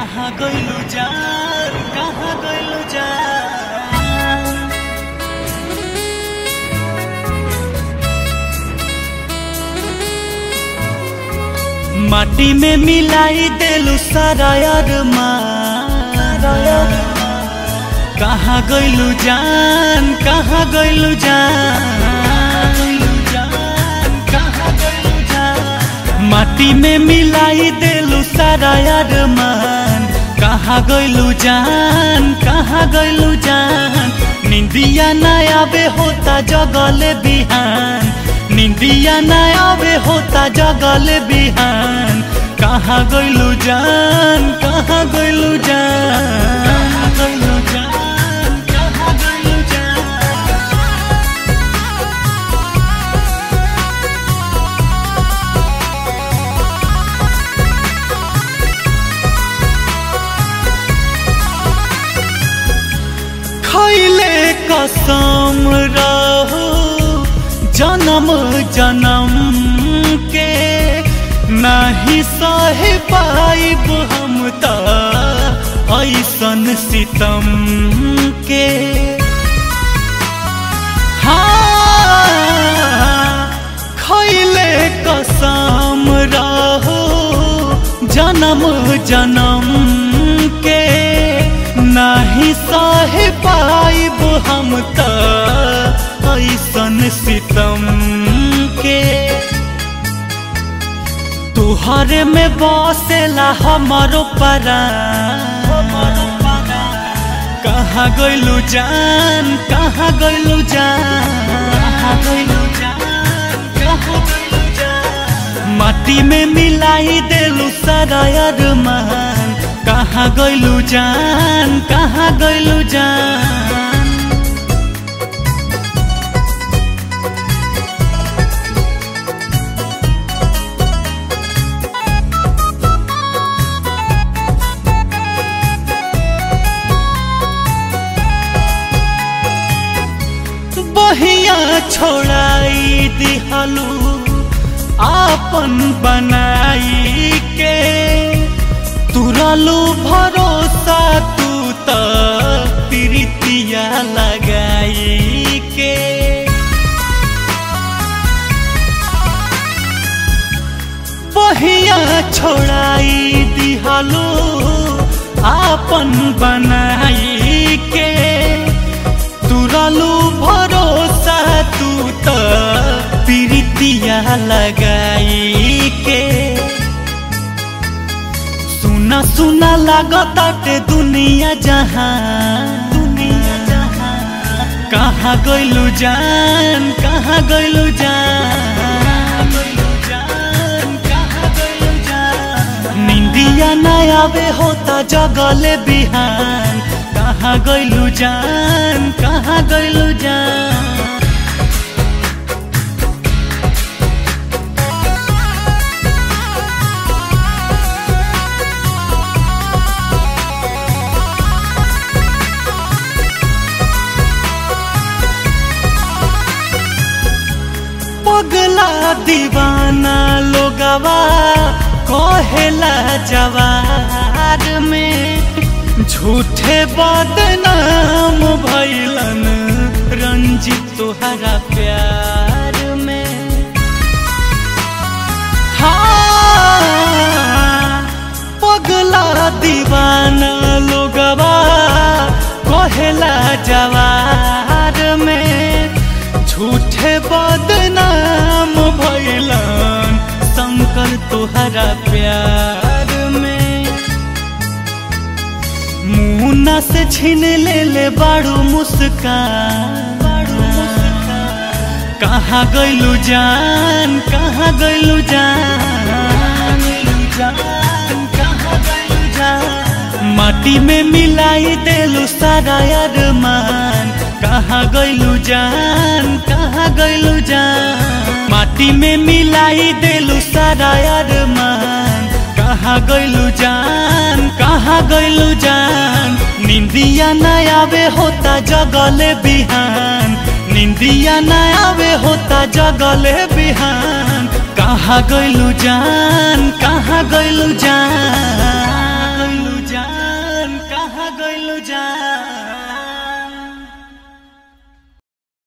कहाँ गइलु जान कहाँ गइलु जान माटी में मिलाई देलु सारा कहाँ गइलु जान कहाँ गइलु जान कहाँ गइलु जान माटी में मिलाई देलु सारा मान कहाँ गइलु जान कहाँ गइलु जान निंदिया ना आवे होता जगले बिहान निंदिया ना आवे होता जगले बिहान कहाँ गइलु जान कहाँ गइलु जान कहाँ गइलु जान कहाँ गइलु जान खैले कसम रहो जन्म जन्म के नाही सहे पाइब हम त ऐसन सितम के हाँ खैले कसम रहो जन्म जन्म के नाही सहे पाइब हम त ऐसन सितम के तुहरे में बसेला हमारो परा कहाँ गइलु जान कहाँ गइलु जान कहाँ गइलु जान कहाँ गइलु जान माटी में मिलाई देलु सारा अरमान कहाँ गइलु जान कहाँ गइलु जान बहिया छोड़ाई दिहलू आपन बनाई के तुरलू भरोसा तू त प्रीतिया लगाई के बहिया छोड़ाई दिहलू आपन बनाई के तुरलू भरोसा तू त प्रीतिया लगाई के सुना सुना लागताटे दुनिया जहाँ दुनिया जहाँ कहाँ गइलु जान कहाँ गइलु जान निंदिया ना आवे होता जगले बिहान कहाँ गइलु जान कहाँ गइलु जान पगला दीवाना लोगवा कहेला जवार में झूठे बदनाम भैलन रंजित तुहरा प्यार में हाँ पगला दीवाना लोगवा कहेला जवार में झूठे बदनाम भैलन शंकर तुहरा प्यार में मुन्ना से छीन ले ले बाड़ू मुस्कान कहाँ गइलु जान कहाँ गइलु जान कहाँ गइलु जान माटी में मिलाई देलु सारा अरमान कहाँ गइलु जान कहाँ गइलु जान माटी में मिलाई देलु सारा अरमान कहाँ गइलु जान कहाँ गइलु जान निंदिया ना आवे होता जगले बिहान निंदिया ना आवे होता जगले बिहान कहाँ गइलु जान कहाँ गइलु जान गइलु जान जान